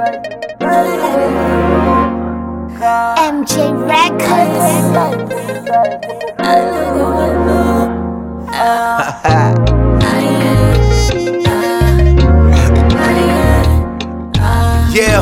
MJ Records. Yeah.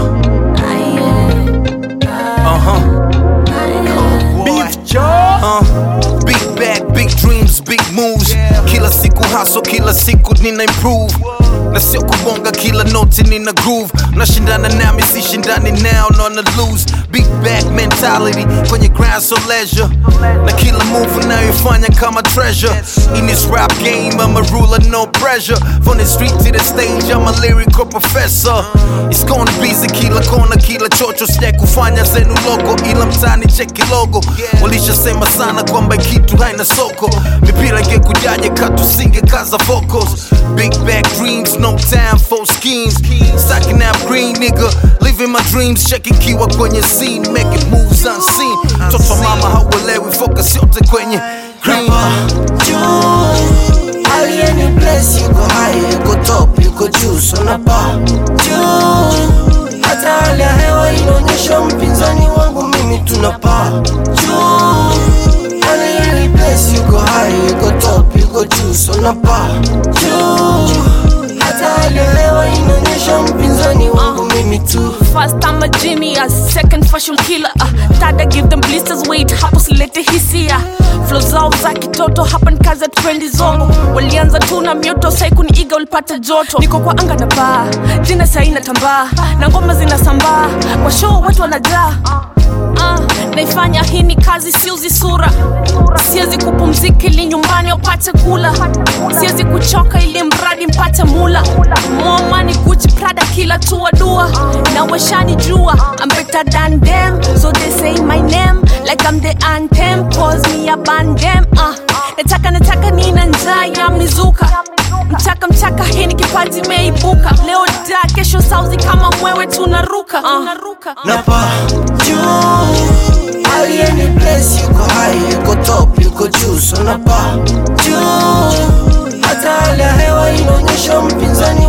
Uh huh. Beef jaw. Uh. Big bag, big dreams, big moves. Kila siku hustle, kila siku nina improve. Na sio kubonga kila noti nina groove. Nashindana nami sishindani now, nona lose. Big bag mentality kwenye grind so leisure. Na kila move unayoifanya kama treasure. In this rap game, I'm a ruler, no pressure. From the street to the stage, I'm a lyrical professor. It's gonna be kila kona, kila chocho, sija kufanya zenu logo, ila mtani cheki logo. Walishasema sana kwamba kitu haina soko, mipira ingekujaje katusinge kaza vocals. Big back dreams, no time for schemes. Stacking up green nigga, living my dreams, checking kiwa kwenye scene, making moves unseen. Mtoto wa mama hauelewi, focus yote kwenye green. juu alieni bless yuko high yuko top yuko juu sonapa juu hata hali ya hewa inaonyesha mpinzani wangu mimi tunapaa juu alieni bless yuko high yuko top yuko juu sonapa juu hata hali ya hewa inaonyesha mpinzani wangu mimi tu First I'm a genius, second fashion killer uh, Third I give them blisters weight, hapo silete hisia Flow zao za kitoto, hapa ni kazi ya trendi zongo Walianza tu na mioto, sai kuniiga ulipata joto Niko kwa anga na baa, jina sai natambaa Na ngoma zinasambaa, kwa show watu wanajaa Uh, naifanya hii ni kazi siuzi sura siwezi kupumzika ili nyumbani wapate kula siwezi kuchoka ili mradi mpate mula momani guchi prada kila tua dua na washani jua I'm better than them so they say my name like I'm the anthem cause me a band them uh, nataka nataka nina njaa ya mizuka mchaka mchaka hii ni kipaji imeibuka leo da kesho sauzi kama mwewe tunaruka uh. napa juu alieni bless yuko high yuko top yuko juu so napa juu hata hali ya hewa inaonyesha mpinzani